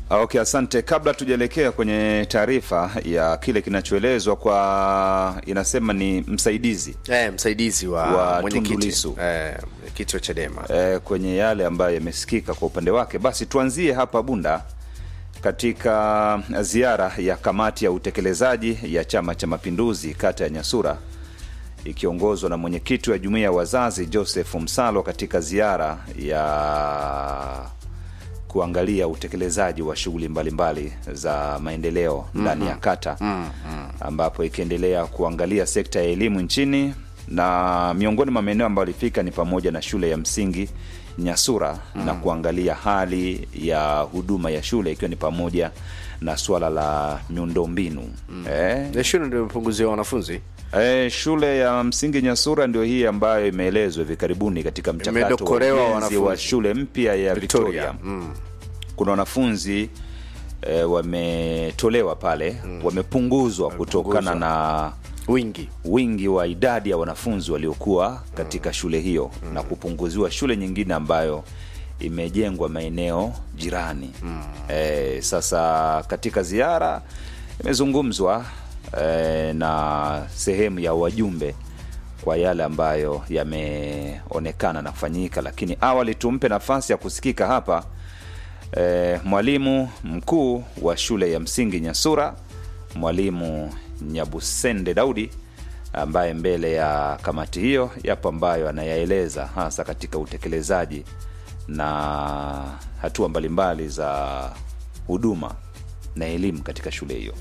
Okay, asante. Kabla tujaelekea kwenye taarifa ya kile kinachoelezwa kwa, inasema ni msaidizi eh, msaidizi wa, Wa Tundu mwenyekiti Lissu. eh, mwenyekiti wa Chadema eh, kwenye yale ambayo yamesikika kwa upande wake. Basi tuanzie hapa Bunda katika ziara ya kamati ya utekelezaji ya Chama cha Mapinduzi kata ya Nyasura ikiongozwa na mwenyekiti wa jumuiya ya wazazi Joseph Msalo katika ziara ya kuangalia utekelezaji wa shughuli mbalimbali za maendeleo ndani ya kata ambapo ikiendelea kuangalia sekta ya elimu nchini na miongoni mwa maeneo ambayo alifika ni pamoja na shule ya msingi Nyasura na kuangalia hali ya huduma ya shule ikiwa ni pamoja na suala la miundombinu eh, na shule ndio imepunguziwa wanafunzi Eh, shule ya msingi Nyasura ndio hii ambayo imeelezwa hivi karibuni katika mchakato wa Imedokolewa ujenzi wanafunzi. wa shule mpya ya Victoria. Mm. Kuna wanafunzi eh, wametolewa pale, wamepunguzwa kutokana na wingi wingi wa idadi ya wanafunzi waliokuwa katika shule hiyo na kupunguziwa shule nyingine ambayo imejengwa maeneo jirani. Eh, sasa katika ziara imezungumzwa eh, na sehemu ya wajumbe kwa yale ambayo yameonekana na kufanyika, lakini awali tumpe nafasi ya kusikika hapa eh, mwalimu mkuu wa shule ya msingi Nyasura, mwalimu Nyabusende Daudi ambaye mbele ya kamati hiyo yapo ambayo anayaeleza hasa katika utekelezaji na hatua mbalimbali za huduma na elimu katika shule hiyo.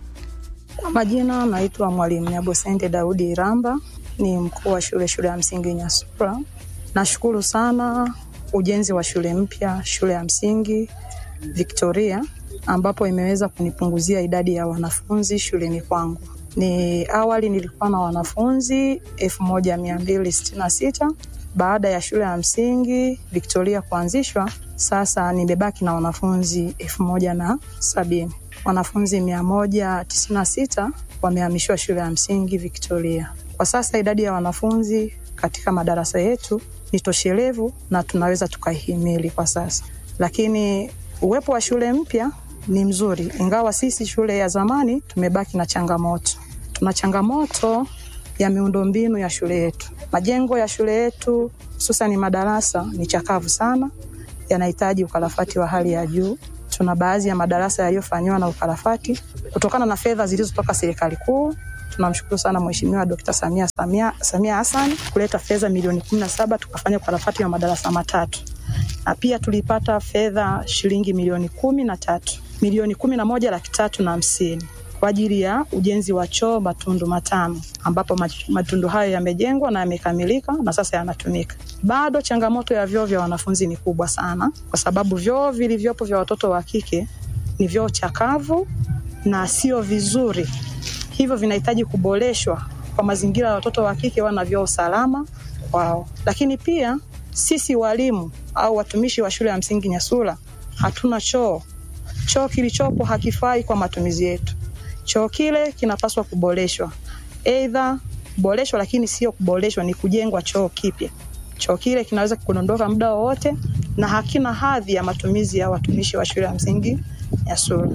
Kwa majina naitwa Mwalimu Nyabosente Daudi Iramba, ni mkuu wa shule shule ya msingi Nyasura. Nashukuru sana ujenzi wa shule mpya, shule ya msingi Victoria, ambapo imeweza kunipunguzia idadi ya wanafunzi shuleni kwangu. Ni awali nilikuwa na wanafunzi elfu moja mia mbili sitini na sita baada ya shule ya msingi Victoria kuanzishwa, sasa nimebaki na wanafunzi elfu moja na sabini. Wanafunzi mia moja tisini na sita wamehamishiwa shule ya msingi Victoria. Kwa sasa idadi ya wanafunzi katika madarasa yetu ni toshelevu na tunaweza tukaihimili kwa sasa, lakini uwepo wa shule mpya ni mzuri, ingawa sisi shule ya zamani tumebaki na changamoto. Tuna changamoto ya miundombinu ya shule yetu. Majengo ya shule yetu hususani madarasa ni chakavu sana, yanahitaji ukarabati wa hali ya juu. Tuna baadhi ya madarasa yaliyofanyiwa na ukarabati kutokana na fedha zilizotoka serikali kuu. Tunamshukuru sana Mheshimiwa Dkt. Samia Samia Samia Hassan kuleta fedha milioni kumi na saba tukafanya ukarabati wa madarasa matatu, na pia tulipata fedha shilingi milioni kumi na tatu milioni kumi na moja laki tatu na hamsini kwa ajili ya ujenzi wa choo matundu matano ambapo mat- matundu hayo yamejengwa na yamekamilika na sasa yanatumika. Bado changamoto ya vyoo vya wanafunzi ni kubwa sana, kwa sababu vyoo vilivyopo vya watoto wa kike ni vyoo chakavu na sio vizuri, hivyo vinahitaji kuboreshwa kwa mazingira ya watoto wa kike wana vyoo salama kwao. Lakini pia sisi walimu au watumishi wa shule ya msingi Nyasula hatuna choo. Choo kilichopo hakifai kwa matumizi yetu choo kile kinapaswa kuboreshwa, aidha kuboreshwa, lakini sio kuboreshwa, ni kujengwa choo kipya. Choo kile kinaweza kudondoka muda wowote na hakina hadhi ya matumizi ya watumishi wa shule ya msingi Nyasura.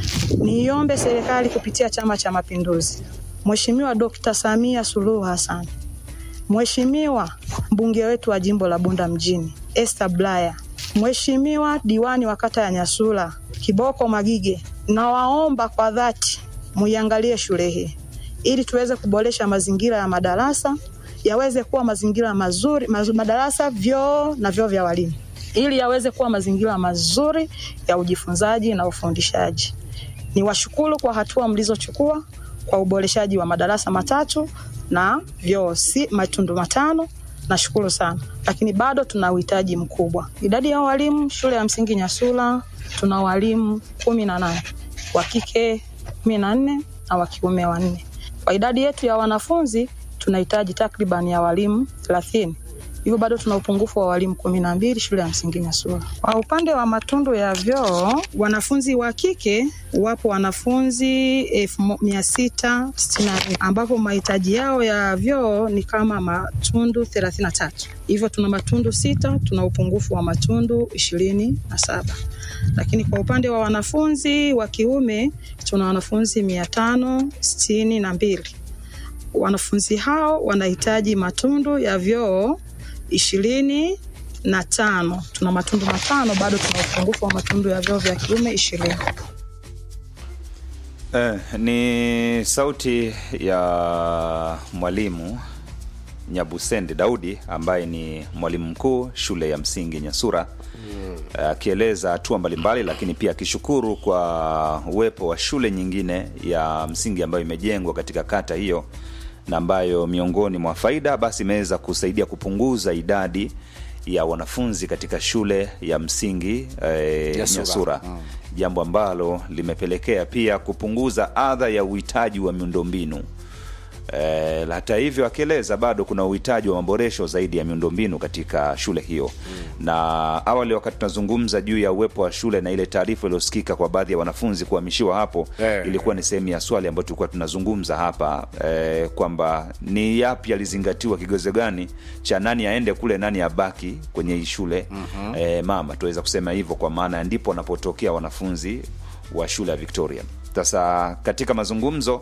Niiombe serikali kupitia Chama cha Mapinduzi, Mheshimiwa Dkt. Samia Suluhu Hassan, Mheshimiwa mbunge wetu wa jimbo la Bunda mjini Esther Blaya, Mheshimiwa diwani wa kata ya Nyasura Kiboko Magige, nawaomba kwa dhati muiangalie shule hii ili tuweze kuboresha mazingira ya madarasa yaweze kuwa mazingira mazuri, maz, madarasa, vyoo na vyoo vya walimu ili yaweze kuwa mazingira mazuri ya ujifunzaji na ufundishaji. Niwashukuru kwa hatua mlizochukua kwa uboreshaji wa madarasa matatu na vyoo si matundu matano. Nashukuru sana, lakini bado tuna uhitaji mkubwa. Idadi ya walimu shule ya msingi Nyasula tuna walimu kumi na nane wa kike kumi na nne na wa kiume wanne. Kwa idadi yetu ya wanafunzi tunahitaji takriban ya walimu thelathini hivyo bado tuna upungufu wa walimu kumi na mbili shule ya msingi Nyasura. Kwa upande wa matundu ya vyoo, wanafunzi wa kike wapo wanafunzi elfu mo- mia sita sitini na nne ambapo mahitaji yao ya vyoo ni kama matundu thelathini na tatu hivyo tuna matundu sita, tuna upungufu wa matundu ishirini na saba lakini kwa upande wa wanafunzi wa kiume tuna wanafunzi mia tano sitini na mbili wanafunzi hao wanahitaji matundu ya vyoo ishirini na tano tuna matundu matano bado tuna upungufu wa matundu ya vyoo vya kiume ishirini Eh, ni sauti ya mwalimu Nyabusende Daudi ambaye ni mwalimu mkuu shule ya msingi Nyasura akieleza hatua mbalimbali, lakini pia akishukuru kwa uwepo wa shule nyingine ya msingi ambayo imejengwa katika kata hiyo na ambayo miongoni mwa faida basi imeweza kusaidia kupunguza idadi ya wanafunzi katika shule ya msingi eh, Nyasura. Nyasura jambo ambalo limepelekea pia kupunguza adha ya uhitaji wa miundombinu. E, hata hivyo akieleza bado kuna uhitaji wa maboresho zaidi ya miundombinu katika shule hiyo mm. na awali wakati tunazungumza juu ya uwepo wa shule na ile taarifa iliyosikika kwa baadhi ya wanafunzi kuhamishiwa hapo Eh. ilikuwa ni sehemu ya swali ambayo tulikuwa tunazungumza hapa e, kwamba ni yapi yalizingatiwa kigezo gani cha nani aende kule nani abaki kwenye hii shule mm-hmm. e, mama tuweza kusema hivyo kwa maana ndipo wanapotokea wanafunzi wa shule ya Victoria. Sasa katika mazungumzo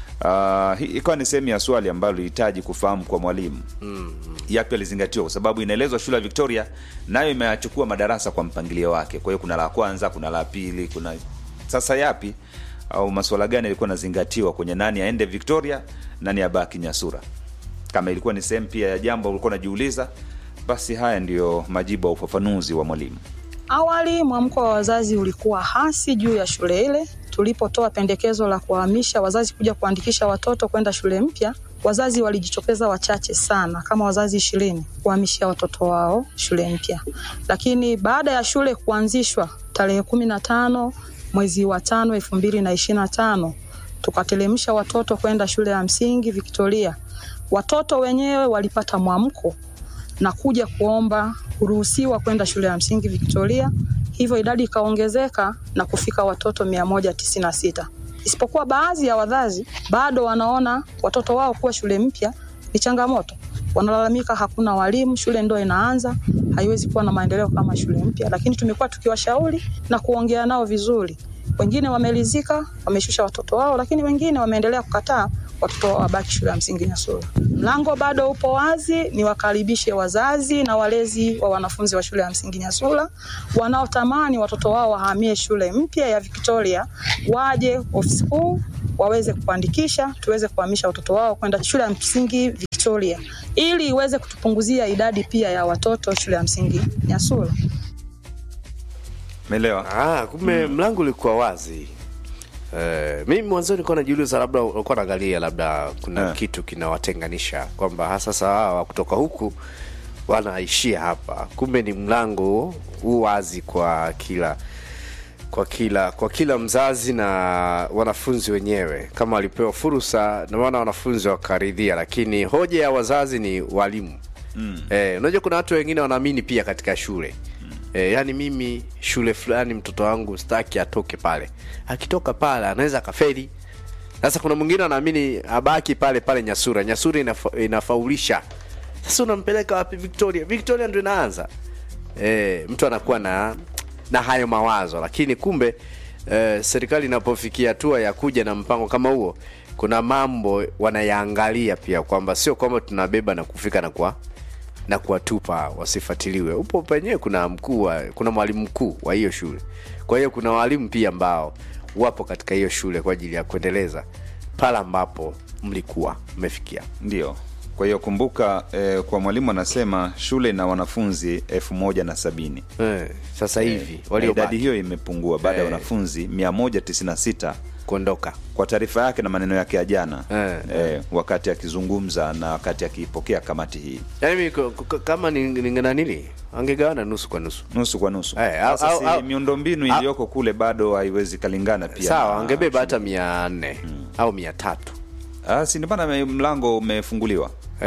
Uh, hii ikawa ni sehemu ya swali ambalo lilihitaji kufahamu kwa mwalimu mm, yapi alizingatiwa, kwa sababu inaelezwa shule ya Victoria nayo imeyachukua madarasa kwa mpangilio wake. Kwa hiyo kuna la kwanza, kuna la pili, kuna sasa yapi au masuala gani yalikuwa nazingatiwa kwenye nani aende Victoria, nani abaki Nyasura? Kama ilikuwa ni sehemu pia ya jambo ulikuwa unajiuliza, basi haya ndiyo majibu ya ufafanuzi wa mwalimu. Awali mwamko wa wazazi ulikuwa hasi juu ya shule ile. Tulipotoa pendekezo la kuhamisha wazazi kuja kuandikisha watoto kwenda shule mpya, wazazi walijitokeza wachache sana, kama wazazi ishirini kuhamishia watoto wao shule mpya. Lakini baada ya shule kuanzishwa tarehe kumi na tano mwezi wa tano elfu mbili na ishirini na tano tukatelemsha watoto kwenda shule ya msingi Victoria. Watoto wenyewe walipata mwamko na kuja kuomba kuruhusiwa kwenda shule ya msingi Victoria, hivyo idadi ikaongezeka na kufika watoto 196 isipokuwa baadhi ya wazazi bado wanaona watoto wao kuwa shule mpya ni changamoto. Wanalalamika hakuna walimu, shule ndo inaanza, haiwezi kuwa na maendeleo kama shule mpya. Lakini tumekuwa tukiwashauri na kuongea nao vizuri. Wengine wamelizika, wameshusha watoto wao, lakini wengine wameendelea kukataa watoto wao wabaki shule ya msingi Nyasura. Mlango bado upo wazi, ni wakaribishe wazazi na walezi wa wanafunzi wa shule ya msingi Nyasura wanaotamani watoto wao wahamie shule mpya ya Victoria, waje ofisi kuu waweze kuandikisha, tuweze kuhamisha watoto wao kwenda shule ya msingi Victoria ili iweze kutupunguzia idadi pia ya watoto shule ya msingi Nyasura. Umeelewa? Ah, kumbe mlango ulikuwa wazi. Eh, mimi mwanzo nilikuwa najiuliza labda ulikuwa naangalia labda kuna Eh. kitu kinawatenganisha kwamba hasa sasa hawa kutoka huku wanaishia hapa. Kumbe ni mlango huu wazi kwa kila kwa kila kwa kila mzazi na wanafunzi wenyewe kama walipewa fursa na maana wanafunzi wakaridhia, lakini hoja ya wazazi ni walimu. Mm. Eh, unajua kuna watu wengine wanaamini pia katika shule E, yani mimi shule fulani mtoto wangu staki atoke pale. Akitoka pale anaweza akafeli. Sasa kuna mwingine anaamini abaki pale pale Nyasura. Nyasura inafa, inafaulisha. Sasa unampeleka wapi Victoria? Victoria ndio inaanza. E, mtu anakuwa na na hayo mawazo, lakini kumbe e, serikali inapofikia hatua ya kuja na mpango kama huo, kuna mambo wanayaangalia pia kwamba sio kwamba tunabeba na kufika na kwa na kuwatupa wasifuatiliwe. Upo penyewe kuna mkuu wa, kuna mwalimu mkuu wa hiyo shule. Kwa hiyo kuna walimu pia ambao wapo katika hiyo shule kwa ajili ya kuendeleza pale ambapo mlikuwa mmefikia. Ndio. Kwa hiyo kumbuka, eh, kwa mwalimu anasema shule ina wanafunzi elfu moja na sabini Eh, sasa hivi Na idadi waliobaki hiyo imepungua baada ya Eh. wanafunzi 196 kuondoka. kwa taarifa yake na maneno yake ya jana Eh. eh, wakati akizungumza na wakati akiipokea kamati hii Yaani mimi k- k- kama ni- ningenanili angegawana nusu kwa nusu. nusu kwa nusu. Eh, au- Sasa au- si au- miundombinu au- iliyoko kule bado haiwezi kalingana pia Sawa, na angebeba hata mia nne au mia tatu. Ah, si ndio maana me- mlango umefunguliwa Hey.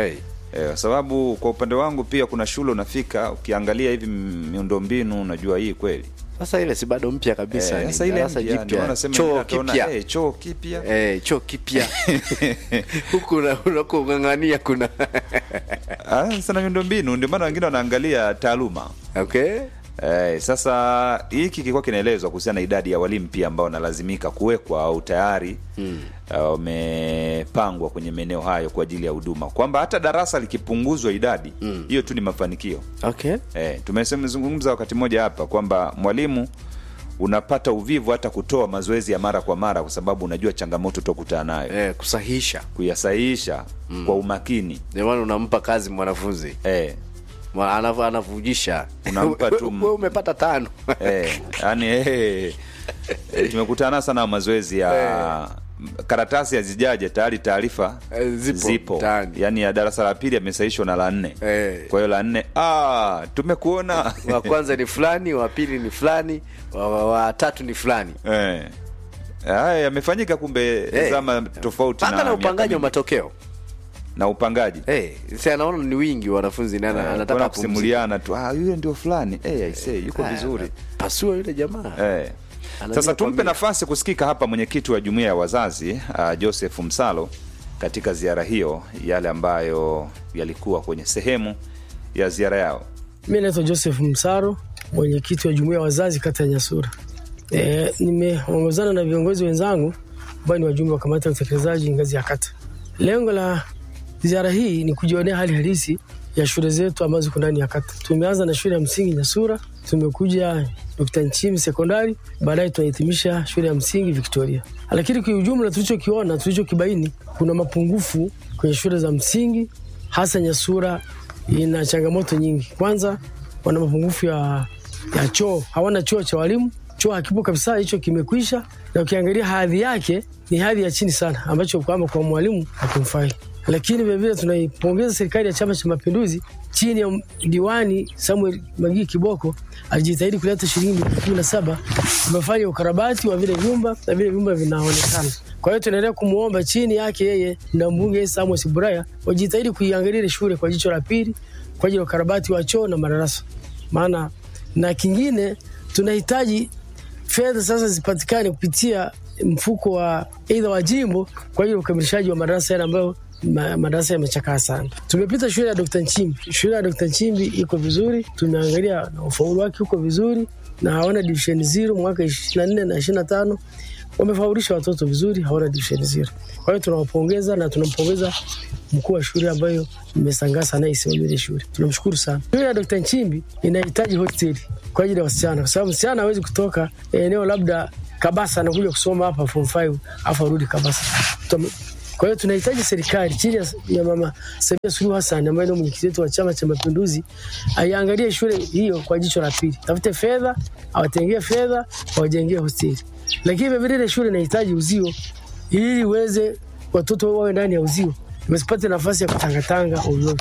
Eh, kwa sababu kwa upande wangu pia kuna shule unafika ukiangalia hivi m- miundombinu unajua hii kweli sasa ile si bado mpya kabisa Eh, ni sasa ile darasa mpya, ndio jipya maana nasema choo ataona, kipya eh, choo kipya eh, choo kipya huku una- unakong'ang'ania kuna Ah, sana miundombinu ndio maana wengine wanaangalia taaluma okay Eh, sasa hiki kilikuwa kinaelezwa kuhusiana na idadi ya walimu pia ambao wanalazimika kuwekwa au tayari wamepangwa kwenye maeneo hayo kwa ajili ya huduma, kwamba hata darasa likipunguzwa idadi hiyo tu ni mafanikio. okay Eh, tumezungumza wakati mmoja hapa kwamba mwalimu unapata uvivu hata kutoa mazoezi ya mara kwa mara, kwa sababu unajua changamoto utokutana nayo eh, kusahihisha kuyasahihisha kwa umakini ndio maana unampa kazi mwanafunzi eh, Mwa- anavu- anavujisha Unampa tu m- Wewe umepata tano eh, yani eh, eh, tumekutana sana na mazoezi ya karatasi hazijaje tayari taarifa Eh, zipo mtaani. yani ya darasa la pili amesahishwa na la nne Eh. kwa hiyo la nne ah, tumekuona wa kwanza ni fulani wa pili ni fulani wa, wa, wa tatu ni fulani eh. haya yamefanyika kumbe Eh. zama tofauti mpaka na miaka upangaji wa mingi. matokeo na upangaji hey, si anaona ni wingi wanafunzi na ana- Eh, anataka kuna apumzike. kusimuliana tu ah, yule ndio fulani eh, aisee yuko Ah, vizuri pasua yule jamaa Eh. Anajua Sasa tumpe kuambia. nafasi kusikika hapa mwenyekiti wa jumuiya ya wazazi uh, Joseph Msalo katika ziara hiyo, yale ambayo yalikuwa kwenye sehemu ya ziara yao. Mi naitwa Joseph Msaro, mwenyekiti wa jumuiya ya wazazi kata ya Nyasura. E, nimeongozana na viongozi wenzangu ambao ni wajumbe wa kamati ya utekelezaji ngazi ya kata. Lengo la ziara hii ni kujionea hali halisi ya shule zetu ambazo ziko ndani ya kata. Tumeanza na shule ya msingi Nyasura, tumekuja Dr. Nchimi sekondari, baadaye tunahitimisha shule ya msingi Victoria. Lakini kwa ujumla tulichokiona, tulichokibaini, kuna mapungufu kwenye shule za msingi, hasa Nyasura ina changamoto nyingi. Kwanza wana mapungufu ya, ya choo, hawana choo cha walimu, choo hakipo kabisa, hicho kimekwisha, na ukiangalia hadhi yake ni hadhi ya chini sana, ambacho kwamba kwa mwalimu hakimfai. Lakini vilevile tunaipongeza serikali ya Chama cha Mapinduzi chini ya diwani Samuel Magii Kiboko alijitahidi kuleta shilingi milioni kumi na saba tumefanya ukarabati wa vile vyumba na vile vyumba vinaonekana. Kwa hiyo tunaendelea kumwomba chini yake yeye na mbunge Samuel Siburaya wajitahidi kuiangalia ile shule kwa jicho la pili kwa ajili ya ukarabati wa choo na madarasa. Maana na kingine tunahitaji fedha sasa zipatikane kupitia mfuko wa aidha wa jimbo kwa ajili ya ukamilishaji wa madarasa yale ambayo ma, madarasa yamechakaa sana. Tumepita shule ya Dr. Nchimbi. Shule ya Dr. Nchimbi iko vizuri, tumeangalia na ufaulu wake uko vizuri na hawana division zero mwaka 24 na 25 wamefaulisha watoto vizuri, hawana division zero. Kwa hiyo tunawapongeza na tunampongeza mkuu wa shule ambayo mmesangasa naye isimamie ile shule. Tunamshukuru sana. Shule ya Dr. Nchimbi inahitaji hosteli kwa ajili ya wasichana, kwa sababu msichana hawezi kutoka eneo labda Kabasa anakuja kusoma hapa form 5 afu arudi Kabasa. Tutam- Kwa hiyo tunahitaji serikali chini ya- ya mama Samia Suluhu Hassan ambaye ndio mwenyekiti wetu wa Chama cha Mapinduzi aiangalie shule hiyo kwa jicho la pili, tafute fedha, awatengee fedha, awajengee hosteli. Lakini vilevile ile shule inahitaji uzio ili iweze watoto wawe ndani ya uzio, wasipate nafasi ya kutangatanga ovyo.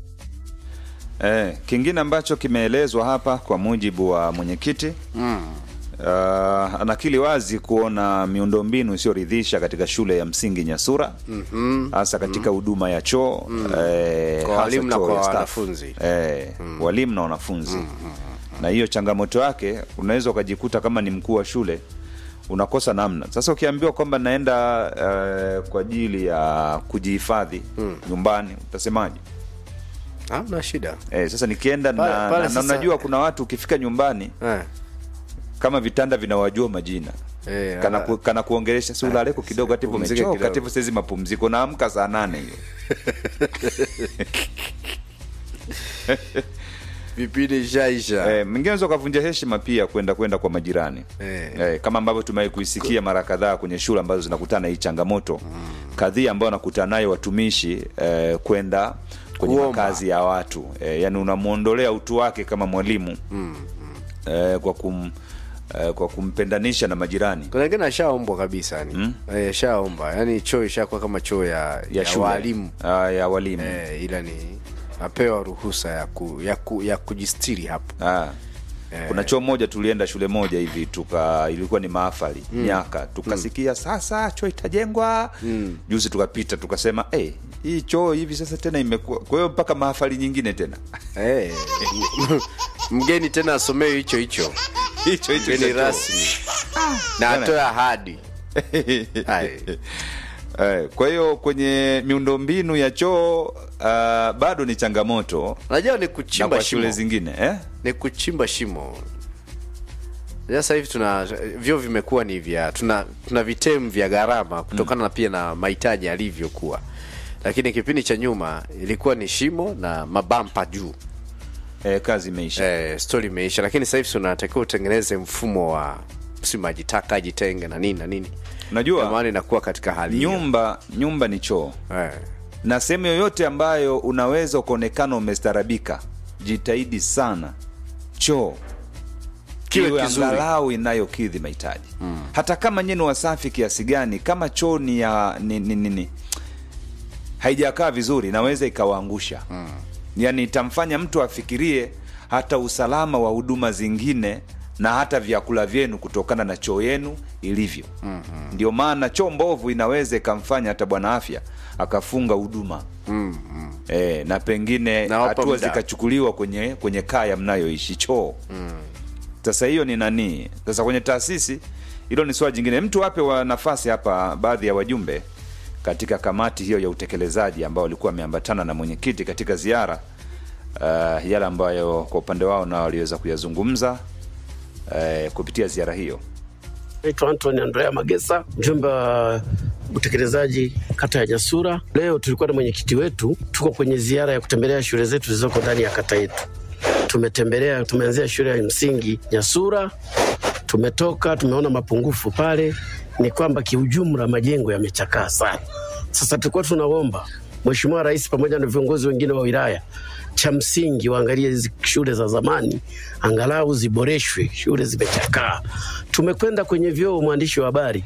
Eh, kingine ambacho kimeelezwa hapa kwa mujibu wa mwenyekiti mm. Uh, anakili wazi kuona miundombinu isiyoridhisha katika shule ya msingi Nyasura hasa katika huduma ya choo eh, Kwa hasa walimu na choo kwa ya staff. wanafunzi. eh, walimu na wanafunzi na hiyo changamoto yake unaweza ukajikuta kama ni mkuu wa shule unakosa namna sasa ukiambiwa kwamba naenda eh, kwa ajili ya kujihifadhi nyumbani utasemaje hamna shida eh, sasa nikienda Pale- na, pale na, na sasa- unajua kuna watu ukifika nyumbani eh. kama vitanda vinawajua majina Eh, kana, ala- ku, kana kuongelesha si ulaleko kidogo hati pumzike umechoka kidogo. hati saizi mapumziko naamka saa nane hiyo vipindi ishaisha Eh, mwingine unaweza ukavunja heshima pia kwenda kwenda kwa majirani Eh. eh, kama ambavyo tumewahi kuisikia mara kadhaa kwenye shule ambazo zinakutana na hii changamoto kadhia ambayo wanakutana nayo watumishi eh, kwenda kwenye Kuomba. makazi ya watu eh, yani unamwondolea utu wake kama mwalimu eh, kwa kum eh, kwa kumpendanisha na majirani kuna wengine ashaombwa kabisa yani mm? eh, ashaomba yani choo ishakuwa kama choo ya, ya, ya, shule walimu Ah, ya walimu eh, ila ni apewa ruhusa ya, ku, ya, ku, ya kujistiri hapo Ah. kuna choo moja tulienda shule moja hivi tuka ilikuwa ni maafali miaka tukasikia sasa choo itajengwa juzi tukapita tukasema hey, hii choo hivi sasa tena imekuwa kwa hiyo mpaka maafali nyingine tena Eh, mgeni tena asomewe hicho hicho hicho hicho mgeni cha choo. rasmi na atoe ahadi Hai. Eh, kwa hiyo kwenye miundombinu ya choo uh, bado ni changamoto unajua ni na kuchimba kwa shule shimo zingine eh? ni kuchimba shimo sasa hivi tuna vyo vimekuwa ni vya tuna, tuna vitemu vya gharama kutokana na pia na mahitaji yalivyokuwa lakini kipindi cha nyuma ilikuwa ni shimo na mabampa juu Eh, kazi imeisha eh, stori imeisha lakini sasa hivi unatakiwa utengeneze mfumo wa si maji taka ajitenge na nini na nini Unajua- Ndio maana inakuwa katika hali hiyo. nyumba nyumba ni choo eh. na sehemu yoyote ambayo unaweza ukaonekana umestarabika jitahidi sana choo Kiwe iwe kizuri. angalau inayokidhi mahitaji mm. hata kama nyeni wasafi kiasi gani kama choo ni ya ni, ni, ni, ni haijakaa vizuri inaweza ikawaangusha mm. yaani itamfanya mtu afikirie hata usalama wa huduma zingine na hata vyakula vyenu kutokana na choo yenu ilivyo mm-hmm. ndio maana choo mbovu inaweza ikamfanya hata bwana afya akafunga huduma mm-hmm. e, na pengine Na wapa hatua muda. zikachukuliwa kwenye kwenye kaya mnayoishi choo mm. sasa hiyo ni nani sasa kwenye taasisi hilo ni swala jingine mtu wape wa nafasi hapa baadhi ya wajumbe katika kamati hiyo ya utekelezaji ambao walikuwa wameambatana na mwenyekiti katika ziara uh, yale ambayo kwa upande wao nao waliweza kuyazungumza uh, kupitia ziara hiyo Naitwa Anthony Andrea Magesa, mjumbe wa utekelezaji kata ya Nyasura. Leo tulikuwa na mwenyekiti wetu, tuko kwenye ziara ya kutembelea shule zetu zilizoko ndani ya kata yetu. Tumetembelea, tumeanzia shule ya msingi Nyasura, tumetoka tumeona mapungufu pale, ni kwamba kiujumla majengo yamechakaa sana. Sasa tulikuwa tunaomba Mheshimiwa Rais pamoja na viongozi wengine wa wilaya cha msingi waangalie hizi shule za zamani angalau ziboreshwe, shule zimechakaa. Tumekwenda kwenye vyoo, mwandishi wa habari,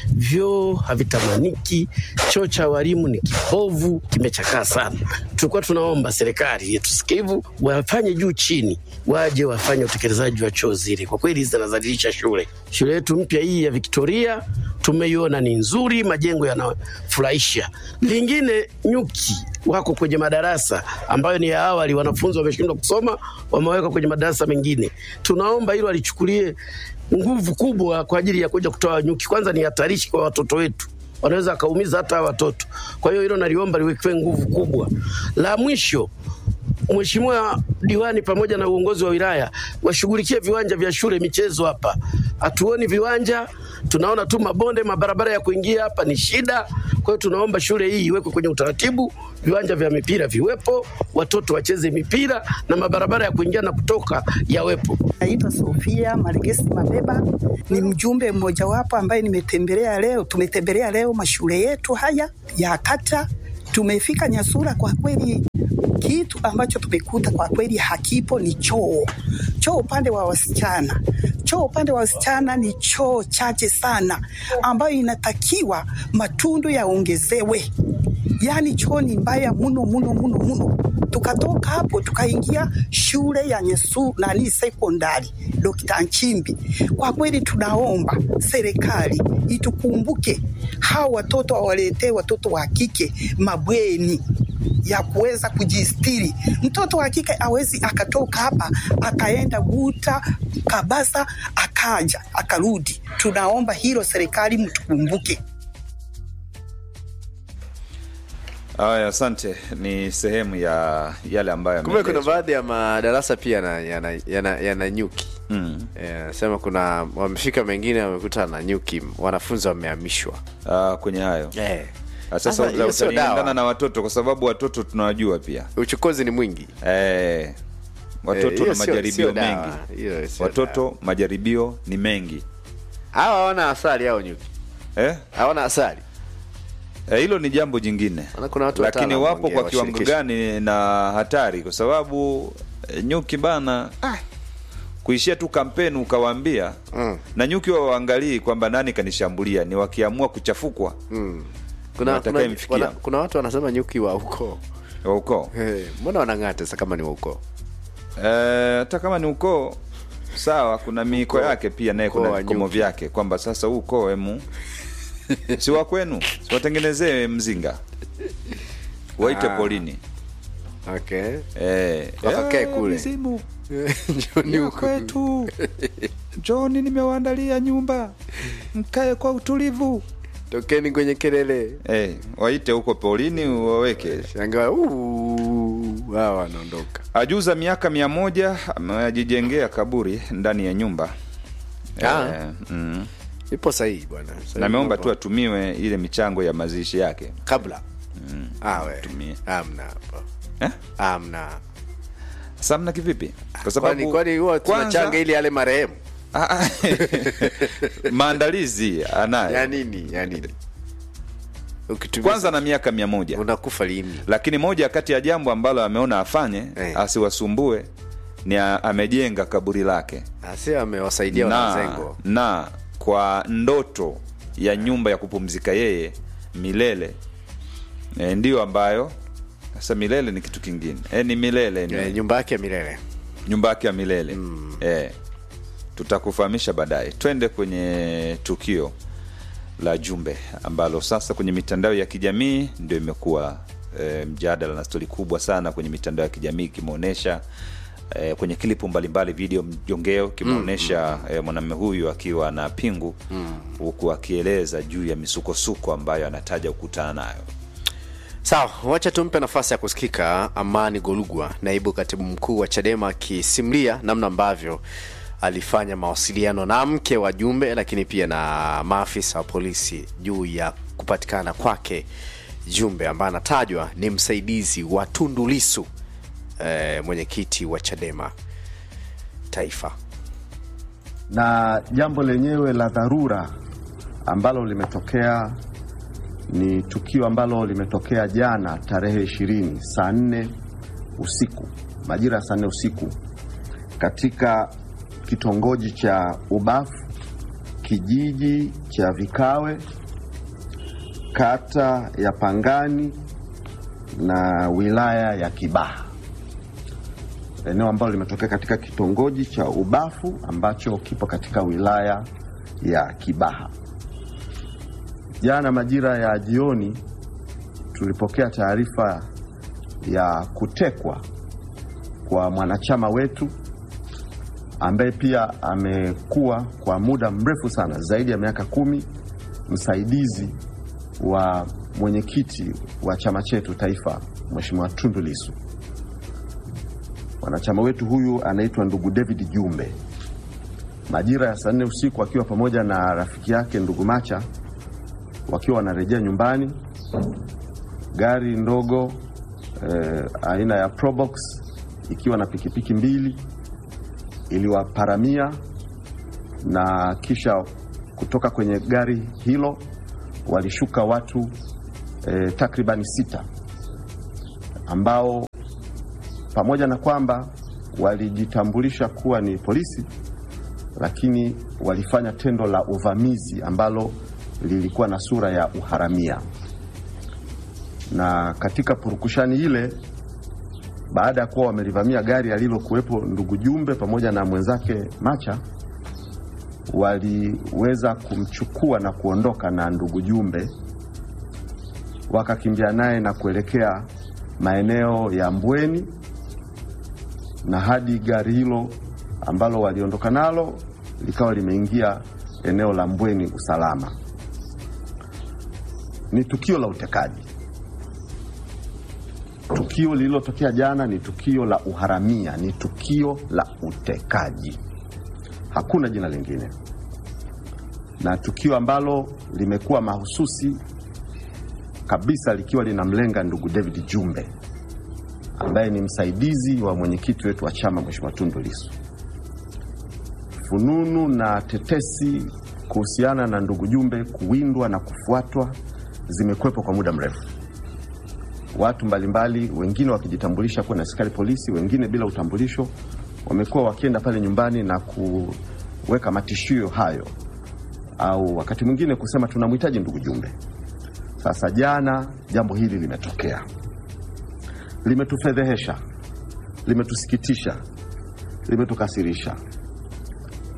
vyoo havitamaniki, choo cha walimu ni kibovu, kimechakaa sana. Tulikuwa tunaomba serikali yetu sikivu wafanye juu chini, waje wafanye utekelezaji wa choo zile, kwa kweli zinazadilisha shule. Shule yetu mpya hii ya Victoria tumeiona ni nzuri, majengo yanafurahisha. Lingine nyuki wako kwenye madarasa ambayo ni ya awali, wanafunzi wameshindwa kusoma, wameweka kwenye madarasa mengine. Tunaomba hilo alichukulie nguvu kubwa kwa ajili ya kuja kutoa nyuki. Kwanza ni hatarishi kwa watoto wetu, wanaweza wakaumiza hata hawa watoto. Kwa hiyo hilo naliomba liwekewe nguvu kubwa. La mwisho Mheshimiwa diwani pamoja na uongozi wa wilaya washughulikie viwanja vya shule michezo hapa. Hatuoni viwanja, tunaona tu mabonde, mabarabara ya kuingia hapa ni shida. Kwa hiyo tunaomba shule hii iwekwe kwenye utaratibu, viwanja vya mipira viwepo, watoto wacheze mipira na mabarabara ya kuingia na kutoka yawepo. Naitwa Sofia Margesi Mabeba, ni mjumbe mmojawapo ambaye nimetembelea leo. Tumetembelea leo mashule yetu haya ya kata. Tumefika Nyasura, kwa kweli kitu ambacho tumekuta kwa kweli hakipo ni choo. Choo upande wa wasichana, choo upande wa wasichana ni choo chache sana, ambayo inatakiwa matundu yaongezewe. Yaani choo ni mbaya muno muno muno muno. Tukatoka hapo tukaingia shule ya Nyesu nani sekondari Dr. Nchimbi. Kwa kweli tunaomba serikali itukumbuke, hao watoto wawaletee watoto wa kike mabweni ya kuweza kujistiri. Mtoto wa kike awezi akatoka hapa akaenda Guta, Kabasa, akaja akarudi. Tunaomba hilo serikali mtukumbuke. haya asante ni sehemu ya yale ambayo kumbe kuna yameelezwa. baadhi ya madarasa pia yana, yana, yana, yana nyuki mm. Eh, sema kuna wamefika mengine wamekuta na nyuki wanafunzi wamehamishwa uh, kwenye hayo eh. Ah, Sasa sasa hiyo sio utaliendana dawa. na watoto kwa sababu watoto tunawajua pia uchokozi ni mwingi eh, watoto Eh, hiyo na sio- majaribio sio dawa. mengi Hiyo sio watoto majaribio ni mengi hawa hawana asali hao nyuki eh? hawana asali Eh, hilo ni jambo jingine Maana kuna watu lakini wataalamu wapo wengine kwa kiwango washirikisho. gani na hatari kwa sababu eh, nyuki bana ah, kuishia tu kampeni ukawaambia Mm. na nyuki wa waangalii kwamba nani kanishambulia ni wakiamua kuchafukwa mm. kuna, kuna, Watakayemfikia. wana, kuna watu wanasema nyuki wa ukoo wa ukoo Eh, mbona wanang'ata sasa kama ni wa ukoo Eh, hata kama ni ukoo sawa kuna miiko Ukoo- yake pia naye ukoo kuna wa vikomo nyuki. vyake kwamba sasa huu ukoo emu si wa kwenu siwatengenezee mzinga waite Ah. polini okay eh, Wakakae eh, kule. mizimu Njoni ya huku. kwetu njoni nimewaandalia nyumba mkae kwa utulivu tokeni kwenye kelele eh, waite huko polini waweke shangaa "Uu, hawa wanaondoka ajuza miaka mia moja amejijengea kaburi ndani ya nyumba Ah. eh, mm. ipo sahihi bwana Sahihi na ameomba mambo. tu atumiwe ile michango ya mazishi yake kabla Ah, we. tumie. amna hapo eh? amna samna kivipi kwa kwani sababu kwani huwa kwanza- tunachanga ili yale marehemu Ah, ah. maandalizi anayo ya nini ya nini ukitumia kwanza na miaka mia moja unakufa lini lakini moja kati ya jambo ambalo ameona afanye Eh. asiwasumbue ni a, amejenga kaburi lake asi amewasaidia na, wanazengo na kwa ndoto ya nyumba ya kupumzika yeye milele e, ndiyo ambayo sasa milele ni kitu kingine e, ni milele ni Eh, nyumba yake ya milele nyumba yake ya milele mm. e, tutakufahamisha baadaye twende kwenye tukio la jumbe ambalo sasa kwenye mitandao ya kijamii ndio imekuwa e, mjadala na stori kubwa sana kwenye mitandao ya kijamii ikimwonyesha e, kwenye klipu mbalimbali video mjongeo ikimwonyesha mm, mm. e, mwanamume huyu akiwa na pingu huku akieleza juu ya misukosuko ambayo anataja kukutana nayo sawa wacha tumpe nafasi ya kusikika amani golugwa naibu katibu mkuu wa chadema akisimulia namna ambavyo alifanya mawasiliano na mke wa jumbe lakini pia na maafisa wa polisi juu ya kupatikana kwake jumbe ambaye anatajwa ni msaidizi wa tundulisu eh, mwenyekiti wa chadema taifa na jambo lenyewe la dharura ambalo limetokea ni tukio ambalo limetokea jana tarehe ishirini saa nne usiku majira ya saa nne usiku katika kitongoji cha Ubafu kijiji cha Vikawe kata ya Pangani na wilaya ya Kibaha eneo ambalo limetokea katika kitongoji cha Ubafu ambacho kipo katika wilaya ya Kibaha. Jana majira ya jioni tulipokea taarifa ya kutekwa kwa mwanachama wetu ambaye pia amekuwa kwa muda mrefu sana zaidi ya miaka kumi msaidizi wa mwenyekiti wa chama chetu taifa Mheshimiwa Tundu Lissu. Mwanachama wetu huyu anaitwa ndugu David Jumbe. Majira ya saa nne usiku akiwa pamoja na rafiki yake ndugu Macha wakiwa wanarejea nyumbani, gari ndogo eh, aina ya Probox ikiwa na pikipiki mbili iliwaparamia na kisha kutoka kwenye gari hilo walishuka watu eh, takribani sita ambao pamoja na kwamba walijitambulisha kuwa ni polisi, lakini walifanya tendo la uvamizi ambalo lilikuwa na sura ya uharamia. Na katika purukushani ile, baada ya kuwa wamelivamia gari alilokuwepo ndugu Jumbe pamoja na mwenzake Macha, waliweza kumchukua na kuondoka na ndugu Jumbe, wakakimbia naye na kuelekea maeneo ya Mbweni na hadi gari hilo ambalo waliondoka nalo likawa limeingia eneo la Mbweni usalama. Ni tukio la utekaji. Tukio lililotokea jana ni tukio la uharamia, ni tukio la utekaji, hakuna jina lingine, na tukio ambalo limekuwa mahususi kabisa likiwa linamlenga ndugu David Jumbe ambaye ni msaidizi wa mwenyekiti wetu wa chama Mheshimiwa Tundu Lissu. Fununu na tetesi kuhusiana na ndugu Jumbe kuwindwa na kufuatwa zimekwepo kwa muda mrefu. Watu mbalimbali, wengine wakijitambulisha kuwa na askari polisi, wengine bila utambulisho, wamekuwa wakienda pale nyumbani na kuweka matishio hayo, au wakati mwingine kusema tunamhitaji ndugu Jumbe. Sasa jana jambo hili limetokea limetufedhehesha, limetusikitisha, limetukasirisha.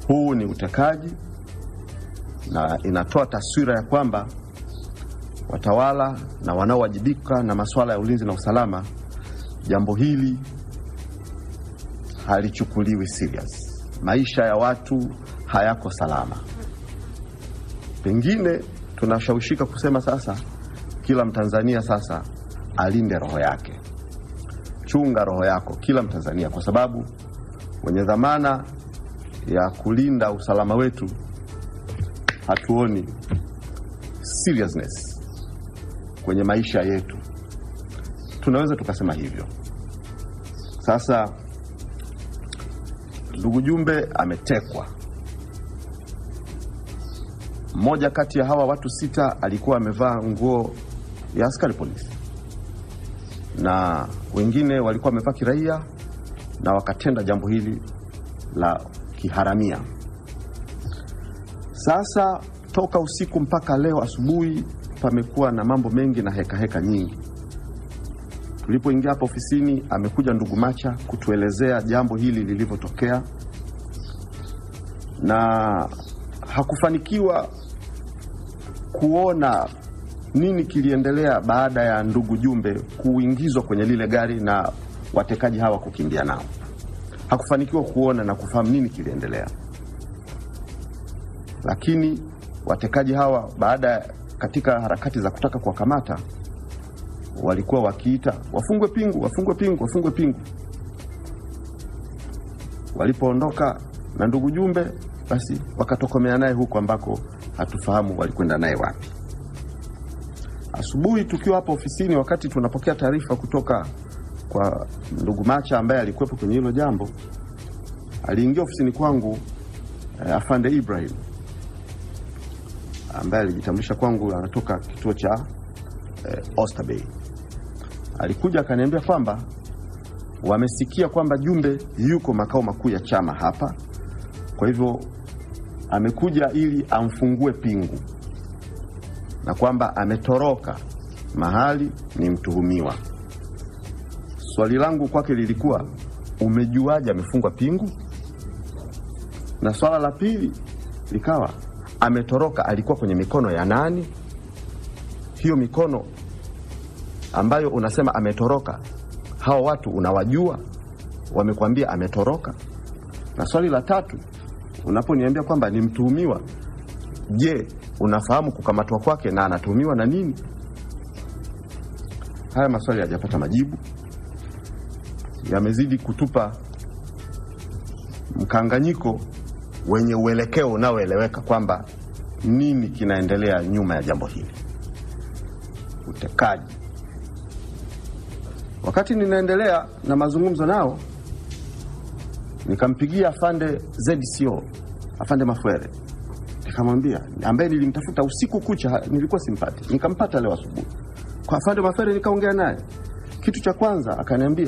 Huu ni utekaji na inatoa taswira ya kwamba watawala na wanaowajibika na masuala ya ulinzi na usalama, jambo hili halichukuliwi serious. Maisha ya watu hayako salama. Pengine tunashawishika kusema sasa, kila Mtanzania sasa alinde roho yake. Chunga roho yako, kila Mtanzania, kwa sababu wenye dhamana ya kulinda usalama wetu hatuoni seriousness kwenye maisha yetu. Tunaweza tukasema hivyo. Sasa ndugu Jumbe ametekwa. Mmoja kati ya hawa watu sita alikuwa amevaa nguo ya askari polisi na wengine walikuwa wamevaa kiraia na wakatenda jambo hili la kiharamia. Sasa toka usiku mpaka leo asubuhi pamekuwa na mambo mengi na hekaheka heka nyingi. Tulipoingia hapa ofisini, amekuja ndugu Macha kutuelezea jambo hili lilivyotokea, na hakufanikiwa kuona nini kiliendelea baada ya ndugu Jumbe kuingizwa kwenye lile gari na watekaji hawa kukimbia nao. Hakufanikiwa kuona na kufahamu nini kiliendelea, lakini watekaji hawa baada ya katika harakati za kutaka kuwakamata walikuwa wakiita wafungwe pingu, wafungwe pingu, wafungwe pingu. Walipoondoka na ndugu Jumbe, basi wakatokomea naye huko ambako hatufahamu walikwenda naye wapi. Asubuhi tukiwa hapa ofisini, wakati tunapokea taarifa kutoka kwa ndugu Macha ambaye alikuwepo kwenye hilo jambo, aliingia ofisini kwangu eh, afande Ibrahim ambaye alijitambulisha kwangu anatoka kituo cha eh, Oysterbay. Alikuja akaniambia kwamba wamesikia kwamba Jumbe yuko makao makuu ya chama hapa, kwa hivyo amekuja ili amfungue pingu na kwamba ametoroka mahali ni mtuhumiwa. Swali langu kwake lilikuwa umejuaje amefungwa pingu? Na swala la pili likawa ametoroka, alikuwa kwenye mikono ya nani? Hiyo mikono ambayo unasema ametoroka, hao watu unawajua? Wamekwambia ametoroka? Na swali la tatu, unaponiambia kwamba ni mtuhumiwa, je, unafahamu kukamatwa kwake na anatuhumiwa na nini? Haya maswali hayajapata majibu, yamezidi kutupa mkanganyiko wenye uelekeo unaoeleweka kwamba nini kinaendelea nyuma ya jambo hili, utekaji. Wakati ninaendelea na mazungumzo nao, nikampigia afande ZCO, afande Mafwere, nikamwambia, ambaye nilimtafuta usiku kucha, nilikuwa simpati, nikampata leo asubuhi kwa afande Mafwere, nikaongea naye. Kitu cha kwanza akaniambia